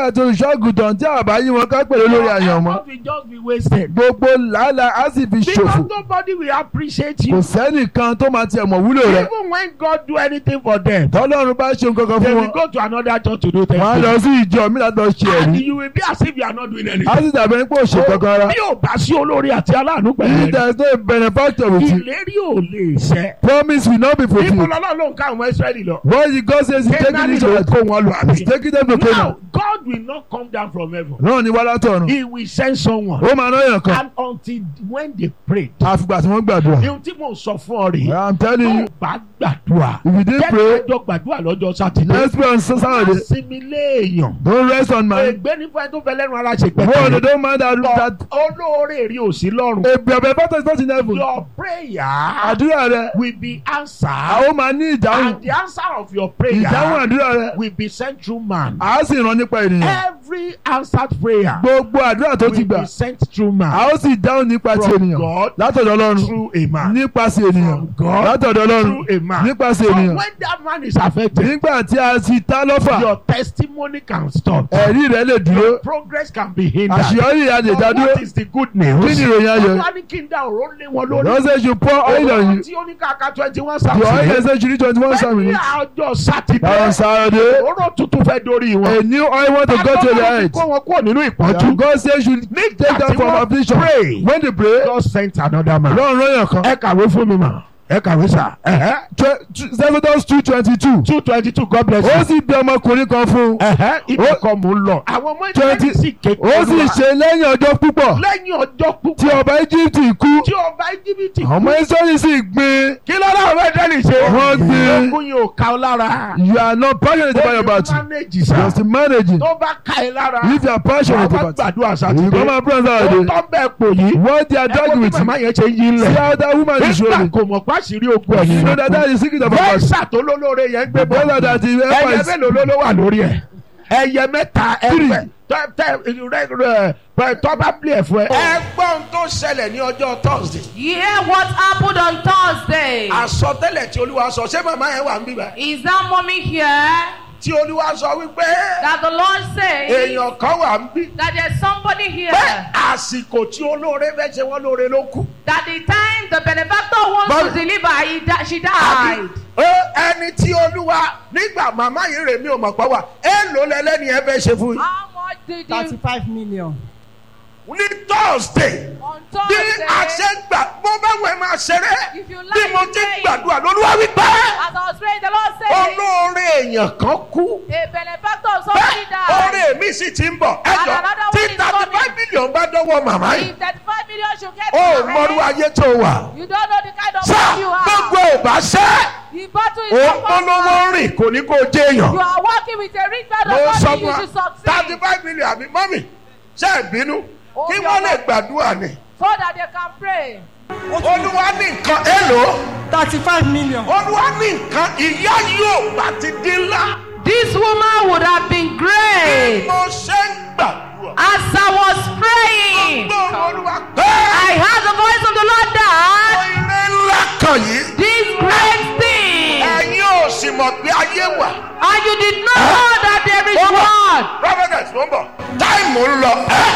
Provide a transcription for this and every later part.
àti olùṣọ́àgùtàn tí àbá yí wọn ká pẹ̀lú lórí àyànmọ́ Effort will just be wasted. gbogbo làálàá á sì fi ṣòfò Because nobody will appreciate kò you. sẹ́nìkan tó máa tiẹ̀ mọ̀ wúlò rẹ̀ Even when God do anything for them, tọ́lọ́run bá ṣe nǹkan kan they fún will wọn go to another church to do wọ́n á lọ things. sí ìjọ mi láti lọ ṣe And ẹ̀rí you will be as if you are not doing á anything. sì dàbí ẹni pé ò ṣe kankan rárá Bí o bá sí olórí àti aláàánú pẹ̀lú if rẹ̀, there is no benefactor with you ìlérí ò lè ṣẹ. promise will not be Níbo fulfilled lọ́lọ́ ló ń ká àwọn Ísírẹ́lì lọ? what the God says he taking Kénáánì it ló to kó wọn lọ he's àbí? taking them to Canaan Now, God will not come down from heaven. náà ni wàhálà tọ̀run He will send someone. ó máa náyàn kan And until when they prayed, àfìgbà tí wọ́n gbàdúrà ihun tí mò ń sọ fún ọ rèé, I'm telling tó you bá gbàdúrà, if you didn't jẹ́ pray kájọ gbàdúrà lọ́jọ́ Sátidé. let's pray on Saturday Sinmi léèyàn. don't rest on my Ègbé ní fún ẹ tó fẹ́ lẹ́nu ara ṣe wọ́n pẹ́pẹ́. don't mind that that Olóore rí òsì lọ́run. a benefactor is not in heaven Your prayer àdúrà rẹ will be answered. àwọn máa ní ìdáhùn And the answer of your prayer ìdáhùn àdúrà rẹ will be sent through man. a ó sì rán nípa ènìyàn Every answered prayer gbogbo àdúrà tó ti will gbà be sent through a man. ó sì dáhùn nípa ti From ènìyàn God látọ̀dọ̀ ọlọ́run through a man. nípasẹ̀ ènìyàn From God látọ̀dọ̀ ọlọ́run through a man. nípasẹ̀ So ènìyàn when that man is affected, nígbà tí a ti ta lọ́fà your testimony can stop. ẹ̀rí rẹ lè dúró Your progress can be hindered. àṣeyọrí rẹ lè So dá dúró what is the good kí ni news? ìròyìn ayọ̀ Olúwa ní kí n dá òró lé wọn lórí. lọ́sẹ̀ you pour oil on you Tí ó ní kàkà twenty one the oil Saturday. ẹsẹ̀ ṣùrí twenty one Bẹ́ẹ̀ni seven àjọ on Sátidé. Saturday Òró tuntun fẹ́ dórí wọn. a new oil want to go to Àkọ́kọ́ their ti head kó wọn kúrò nínú and ìpọ́njú. God says you take Nígbà them tí from wọ́n affliction pray, when they pray God sent another man. lọ́run rán yàn kan Ẹ kàwé fún mi mà. Ẹ kàwé sà. Exodus two twenty two Two twenty two God bless ó you. sì bí ọmọkùnrin kan fún un Ẹ̀hẹ́ ibi Ó- kan mò ń lọ. Àwọn ọmọ twenty ìdílé sì kékeré ó sì ṣe lẹ́yìn ọjọ́ púpọ̀ lẹ́yìn ọjọ́ tí púpọ̀ ọba Egypt kú tí ọba íjíbítì ọmọ Israẹli sì gbin kí ló dáhùn bẹ́ẹ̀ dẹ́nì ṣe. Wọ́n gbé- ogun yìí ò ká ọ lára. you are not passionate about your battle manage sá. just managing tó bá ká ẹ lára. if you are passionate àwọn about it gbàdúrà you sátidé. come and pray on ó Saturday tọ́ bẹ́ẹ̀ pò yìí. what they are ẹ wo doing bí with màmá you yẹn ṣe yí see lẹ̀. how that woman is nígbà showing kò mọ̀ pàṣírí ogun you know ẹ̀yìn. that that is secret of our battle bẹ́ẹ̀sà tó lólóore yẹn ń gbé bọ́. brother that is ẹyẹ ever is mélòó ló ló wà lórí ẹ̀. ẹyẹ mẹ́ta ẹgbẹ́ tẹ tẹ rẹ rẹ tọ́ bá bí ẹ̀ fún ẹ. ẹgbọ́n tó ṣẹlẹ̀ ní ọjọ́ Thursday. Hear what happened on Thursday. àsọtẹ́lẹ̀ tí olúwa sọ ṣé màmá yẹn wà ń bíbá. Is that mommy here tí olúwa sọ wípé that the Lord says èèyàn kan wà ń bí. that there's somebody here pé àsìkò tí olóore fẹ́ ṣe wọ́n lóore ló kù. that the time the benefactor wants But- to deliver, he di- she Àbí, died. ẹ, ẹni tí olúwa nígbà màmá yìí rè mí ò mọ̀ pọ̀ wà èèlò lẹ́lẹ́ni ẹ fẹ́ ṣe fún yín. How much did you thirty-five million. ní Thursday on bí a ṣe Thursday? ń gbà mo bá wẹ̀ máa ṣeré If you bí like mo to ti ń pray, gbàdúrà lolúwa wípé as I was praying, the Lord said, olóore èèyàn kan kú. a benefactor of somebody bẹ́ẹ̀ died. oore mi sì ti ń bọ̀ ẹjọ́ another tí one is thirty five coming. million bá dọ́wọ́ màmá yìí If 35 million should get ó to your mọ̀rú hand, ayé tó wà. you don't know the kind of sá man you gbogbo are. ò bá ṣẹ́ The battle is òun upon polówó you. rìn kò ní kó jẹ́ èèyàn. You are working with a rich man mo of sọ money, fún you wa should thirty succeed. five million àbí mọ́mì ṣe é bínú Oh, kí your wọ́n lè God. gbàdúrà ni. So that they can pray. olúwa ní nǹkan èlò thirty-five million. olúwa ní nǹkan ìyá yóò bá ti dín ńlá. This woman would have been great mo ṣe ń gbàdúrà. as I was praying. gbọ́ olúwa pé I heard the voice of the Lord that ilé ńlá kan yìí this great thing, ẹ̀yin ò sì mọ̀ pé ayé wà. and you did not know that there is one. prophetess ló ń bọ̀ táìmù ń lọ ẹ́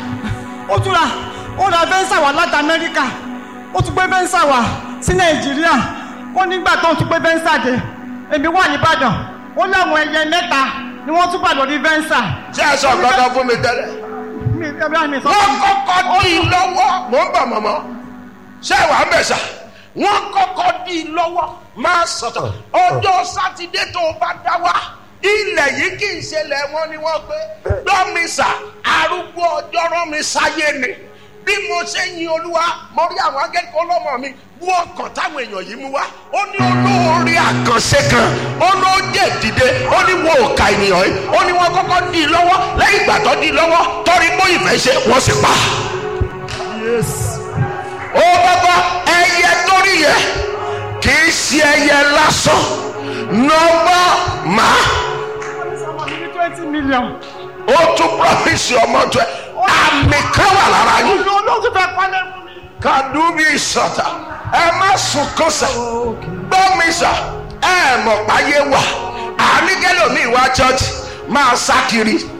ó tún ra ó ra fẹ́ǹsà wá láti amẹ́ríkà ó tún gbé fẹ́ǹsà wá sí nàìjíríà ó nígbà tó ń tún gbé fẹ́ǹsà dé èmi wà nìbàdàn ó láwọn ẹyẹ mẹ́ta ni wọ́n tún pàdé orí fẹ́ǹsà. ṣé ẹ sọ gbọ́dọ̀ fún mi tẹ́lẹ̀. mi ẹbí àmì sọ wọ́n kọ́kọ́ dí i lọ́wọ́ mò ń bọ̀ mọ̀mọ́ ṣé wàá bẹ̀ sà wọ́n kọ́kọ́ dí i lọ́wọ́ máa sọ̀tọ̀ ọjọ́ sátidé tó o bá dá wá ilẹ̀ yìí kì í ṣẹlẹ̀ wọn ni wọ́n pé lọ́mísà arúgbó ọjọ́ rán mi sáyé ni bí mo ṣe ń yin olúwa mo rí àwọn akẹ́kọ̀ọ́ ọlọ́mọ mi wú ọkàn táwọn èèyàn yìí mú wá ó ní olóore àkànṣe kan ó ló jẹ́ dìde ó ní wo òkà ènìyàn yìí ó ní wọ́n kọ́kọ́ dí i lọ́wọ́ lẹ́yìn ìgbà tó dí i lọ́wọ́ torí mú ìfẹ́ ṣe wọ́n sì pa. ó bọ́bọ́ ẹyẹ torí yẹ kì í ṣe ẹyẹ lásán nọ́mbà máa ọmọ mi ní twenty million. ó tún promise ọmọ tó ẹ àmì kan wà lára yín. olú olóòtú fẹ́ pálẹ̀ fún mi. kàdúbí ìsọ̀tà ẹ má sunkún sà gbọ́mi sà ẹ mọ̀ páyé wà àníkẹ́lòmíì wá church máa sá kiri